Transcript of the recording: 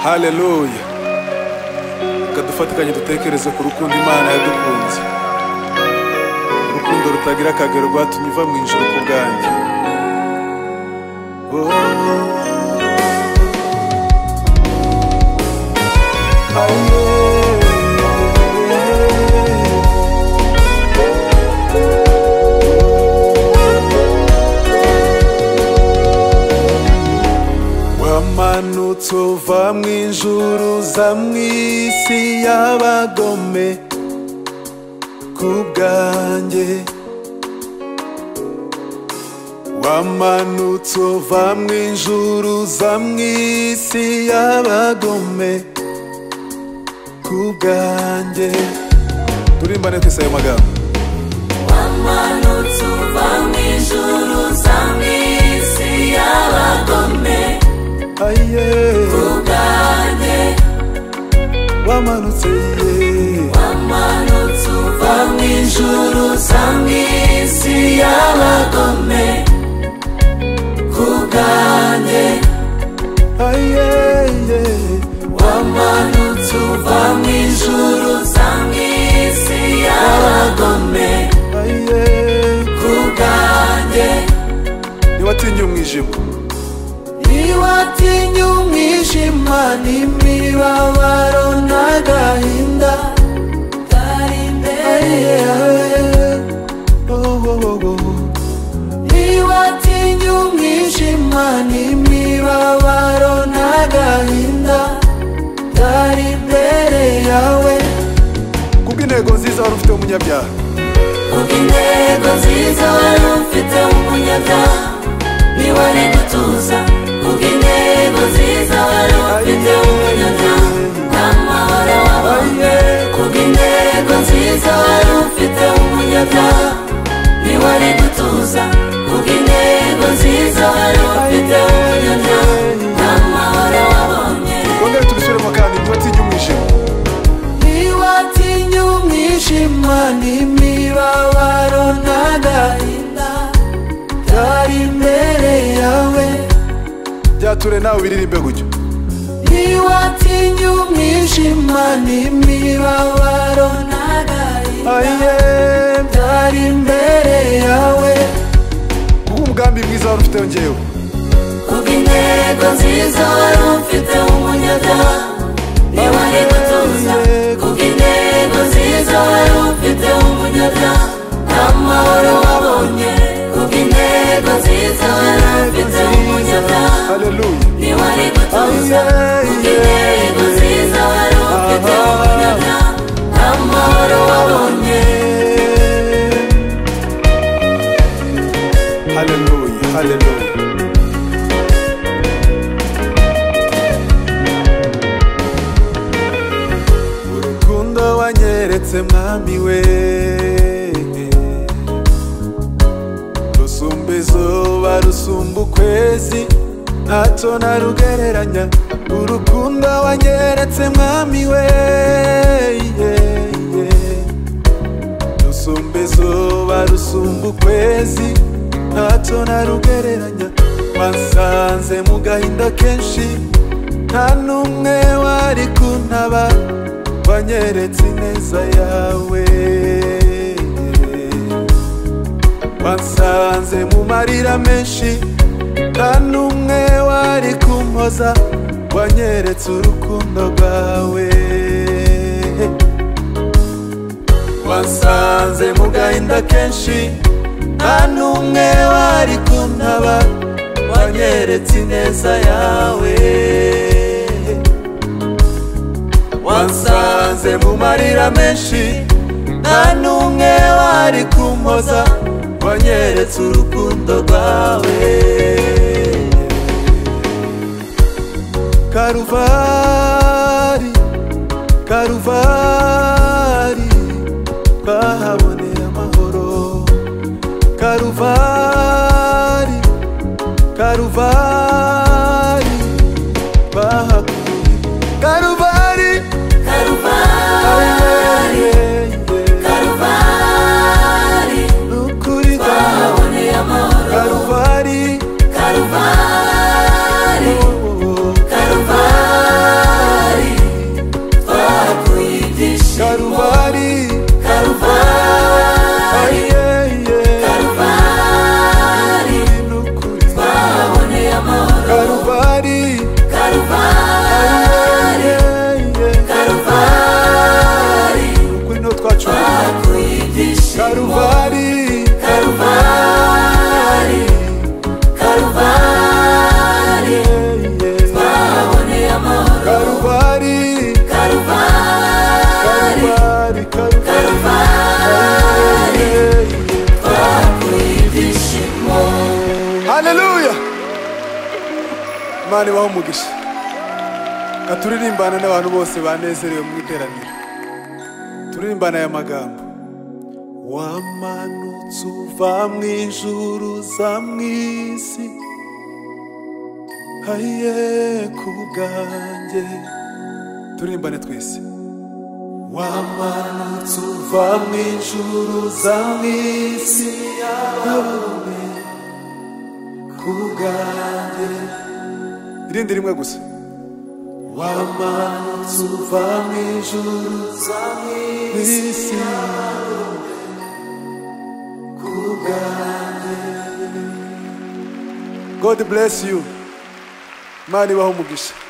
haleluya reka dufate akanya dutekereze ku rukundo imana yadukunze urukundo rutagira akagero rwatumye iva mu ijuru ku bwanjye Oh. wamanutse uva mu ijuru uza mu isi y'abagome ku bwanjye wamanutse uva mu ijuru uza mu isi y'abagome ku bwanjye turimbane twese ayo magambo wamanutse uva mu ijuru uza mu isi y'abagome aye ubwanjye wamanutse ye wamanutse uva mu ijuru uza mu isi y'abagome kubwanjye aye wamanutse uva mu ijuru uza mu isi y'abagome aye kubwanjye ntiwatinye umwijima niwatinya umwijima n'imibabaro n'agahinda kari imbere yawe Oh, oh, oh, oh. niwatinya umwijima n'imibabaro n'agahinda kari imbere yawe kubw'intego nziza wari ufite umunyabyaha kubw'intego nziza wari ufite umunyabyaha niwari gutuza kubw'intego nziza wari ufite umunyabyaha n'amahoro wabonye kubw'intego nziza wari ufite umunyabyaha niwari gutuza kubw'intego nziza wari ufite umunyabyaha n'amahoro wabonye twongere tubisubiremo kandi ntiwatinye umwijima niwatinya umwijima n'imibabaro n'agahinda byari imbere yawe byature nawe biririmbe gutyo niwatinya umwijima n'imibabaro n'agahinda aye byari imbere yawe guha umugambi mwiza wari ufite ngewe kubw'intego nziza wari ufite umunyabyaha niwari gutuza kubw'intego nziza wari ufite umunyabyaha n'amahoro wabonye kubw'intego nziza wari ufite umunyabyaha haleluya niwari gutuza kubw'intego nziza wari ufite umunyabyaha n'amahoro wabonye haleluya haleluya urukundo wanyeretse mwami we rusumba izuba rusumba ukwezi ntacyo narugereranya urukundo wanyeretse mwami we rusumba izuba rusumba ukwezi ntacyo narugereranya wasanze mu gahinda kenshi nta n'umwe wari kuntaba wanyeretse ineza yawe wansanze mu marira menshi nta n'umwe wari kumpoza wanyeretse urukundo rwawe wansanze mu gahinda kenshi nta n'umwe wari kuntaba wanyeretse ineza yawe wansanze mu marira menshi nta n'umwe wari kumpoza wanyeretse urukundo rwawe karuvari karuvari twahaboneye amahoro karuvari karuvari twahakuye karuvari karuvari karuvari ukuri twaboneye amahoro karuvari karuvari oh, oh, oh. karuvari imana ibaho umugisha ka turirimbane n'abantu bose banezerewe mu iteraniro turirimbane aya magambo wamanutse uva mu ijuru za mu isi haye ku bwanjye turimbane twese wamanutse uva mu ijuru za mu isi yawe ku bwanjye irindi rimwe gusa wamanutse uva mu ijuru za mu isi yawe ku bwanjye God bless you. Imana ibaho umugisha